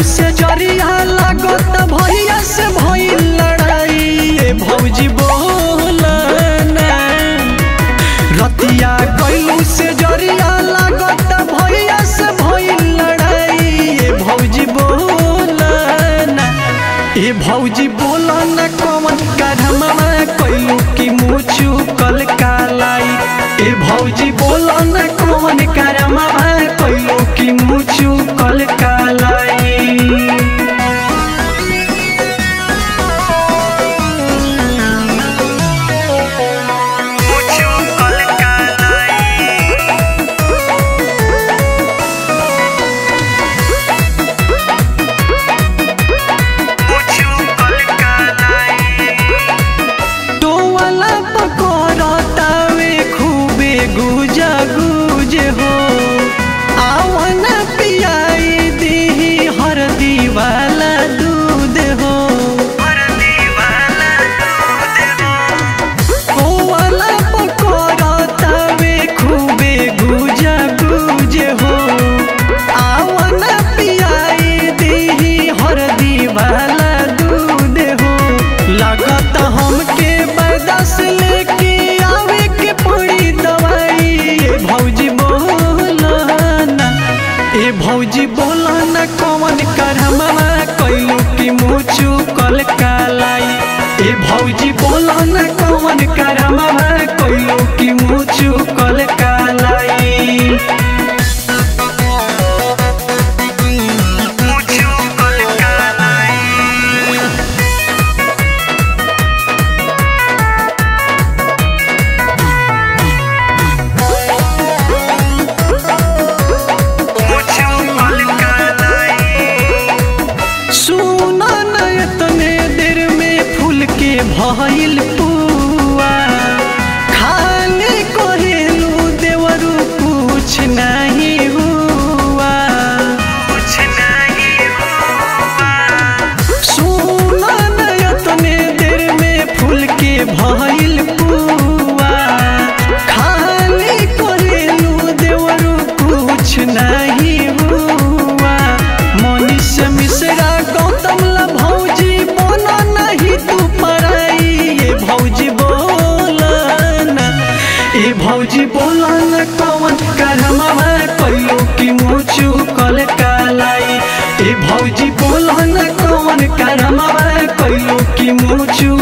से जरिया लागत भैया से भइल लड़ाई ए भौजी बोला ना रतिया कैलू से जरिया लागत भैया से भइल लड़ाई ए भौजी बोला ना ए भौजी बोला ना कौन करहमा कैलू की मुचु कल कालाई ए भौजी बोला ना कौन करहमा कैलू की मुचु कल कालाई मुझू कल कालाई मुझू कल कालाई टोवाला पकड़तावे खूबे गुजा गुजे हो आवन पियाई दीही हरदी वाला दूध हो हर दीवाना दूध हो टोवाला पकड़तावे खूबे गुजा गुजे हो आवन पियाई दीही हरदी वाला दूध हो लागत हमके बर्दाश्त लेके आवे के पड़ी दवाई ए भौजी बोला ना ए भौजी बोला ना कौन करहमा कैलू की मुचु कल कालाई ए भौजी बोला ना कौन करहमा कैलू की मुचु कल कालाई मुझू कल कालाई मुझू कल कालाई सुना न इतने देर में फूल के भइल पुआ खाली कहेलू देवरू कुछ नहीं हुआ कुछ नहीं हुआ सुना न इतने देर में फूल के भइल पुआ खाली कहेलू देवरू कुछ नहीं हुआ मनीष मिश्रा गौतम ला भौजी बोला नहीं तू पराई ये भौजी बोला ना ए भौजी बोला ना कौन करहमा कैलो की मुचु कल कालाई ए भौजी बोला ना कौन करहमा कैलो की मुचु